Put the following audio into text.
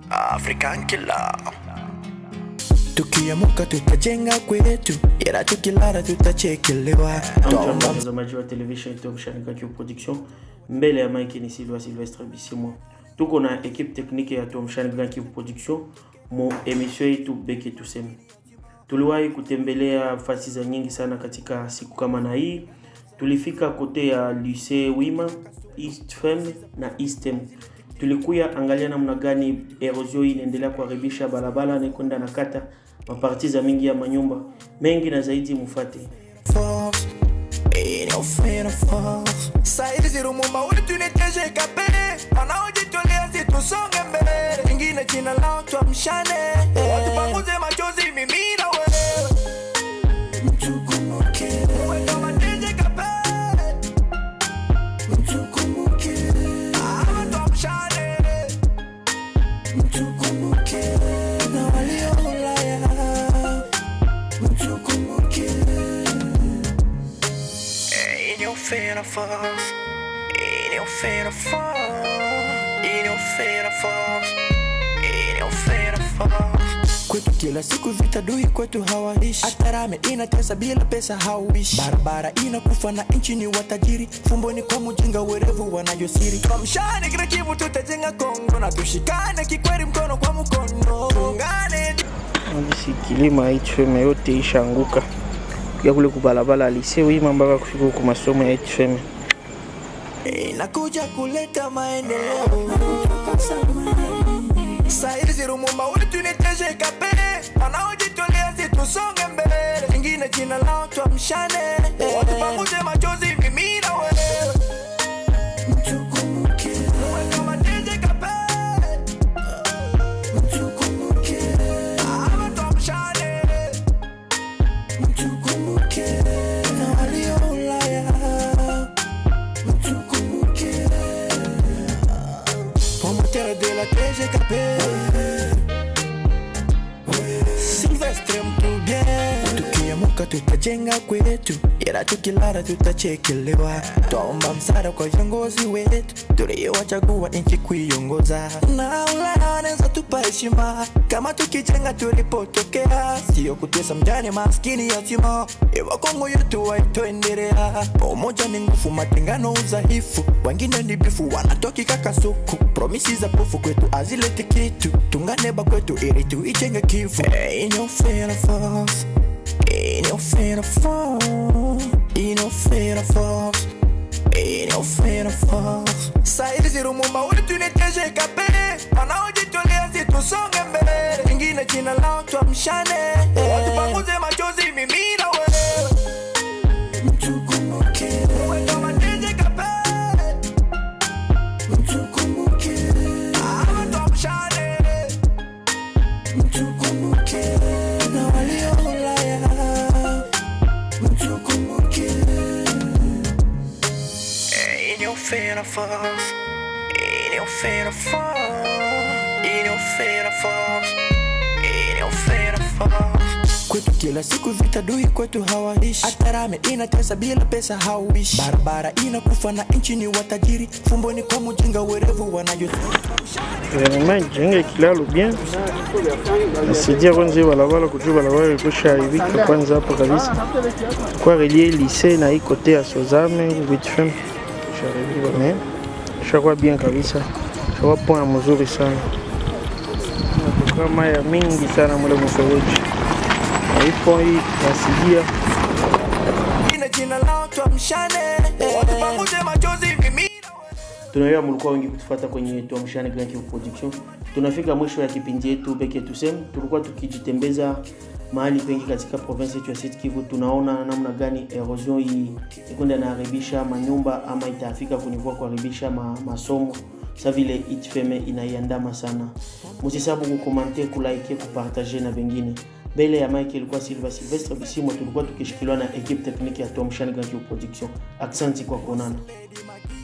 African killer tukiamuka tutajenga kwetu ila tukilala tutachekelewa Hamjambo watazamaji wa television Top Shanika Q Production. Mbele ya mike ni Silva Silvestre Bisimwa. Tuko na equipe technique ya Tom Shanika Q Production mo emission yetu Beke Tuseme. Tuliwahi kutembelea fasi za nyingi sana katika siku kama na hii. Tulifika kote ya Lycée Wima, East Fem na Eastem. Tulikuya angalia namna gani erosion hii inaendelea kuharibisha barabara na kwenda na kata maparti za mingi ya manyumba mengi na zaidi mufate. force et nos frères force Saidi zirumumba wetu ni TGKP wanaojitolea situsonge mbele ingine jina lao tuamshane watupanguze machozi mimi na wewe mtukumbuke Wewe kama TGKP mtukumbuke ama tuamshane mtukumbuke na walio Ulaya mtukumbuke Ain't no fear of us. Ain't no fear of us. Ain't no fear of us. Ain't no fear of us. Kwetu kila siku vita dui kwetu hawaishi Atarame inatesa bila pesa hauishi Barabara inakufa na nchi ni watajiri Fumboni kwa mjinga werevu wanayosiri Tuamshane kila kivu tutajenga Kongo Na tushikane kikweli mkono kwa mkono Tuungane Ngisi kilima HFM yote ishaanguka ya kule kubalabala alise wima mpaka kufika huku masomo ya HFM. inakuja kuleta maendeleo Saidi zirumumba wetu ni TGKP wanaojitolea situsonge mbele ingine jina lao tuamshane watupanguze machozi mimi na wewe mtukumbuke Wewe kama TGKP mtukumbuke ama tuamshane mtukumbuke na walio Ulaya mtukumbuke promoteur de la TGKP Sylvestre mtu bien tukiamuka tutajenga kwetu ila tukilala tutachekelewa twaomba msaada kwa viongozi wetu tuliowachagua nchi kuiongoza na Ulaya wanaweza tupa heshima kama tukijenga tulipotokea sio kutesa mjane maskini yatima iwa Kongo yetu waitoendelea umoja ni nguvu matengano udhaifu wengine ni bifu wanatokika kasuku promisi za pofu kwetu azileti kitu tunganeba kwetu ili tuijenge kivu Ain't no fear of us. Ain't no fear of us. Ain't no fear of us. Ain't no fear of us. Saidi zirumumba wetu ni TGKP wanaojitolea situsonge mbele ingine jina lao tuamshane watupanguze machozi mimi na wewe mtukumbuke Wewe kama TGKP mtukumbuke ama tuamshane mtukumbuke na walio Ulaya mtukumbuke Ain't no fear of us. Ain't no fear of us. Ain't no fear of us. Ain't no fear of us. Kwetu kila siku vita dui kwetu hawaishi Atarame inatesa bila pesa hauishi Barabara inakufa na nchi ni watajiri Fumboni kwa mjinga werevu wanayo Vraiment jenge kilalo bien. Nasaidia kwanza hii barabara kujua barabara ilikwisha haribika kwanza hapo kabisa. Kwa relie lycée na hii kote ya Sozame huku HFM. Sharibika mais shakuwa bien kabisa. Shakuwa point mzuri sana. Kama ya mingi sana mule mfereji. Na hii point hii nasaidia Ina jina lao tuamshane Watupanguze machozi mimi tunaelewa mlikuwa wengi kutufuata kwenye tuamshane Grand Kivu Production. Tunafika mwisho ya kipindi yetu Beke Tuseme. Tulikuwa tukijitembeza mahali pengi katika province yetu ya Sud Kivu, tunaona namna gani erosion hii ikwenda inaharibisha manyumba ama itafika kunivua kuharibisha ma, masomo sa vile itfeme inaiandama sana. Msisabu kukomante, kulike, kupartage na wengine. Mbele ya Mike ilikuwa Silva Silvestre Bisimwa, tulikuwa tukishikiliwa na equipe technique ya Tom Shan Grand Kivu Production. Aksanti kwa kuonana.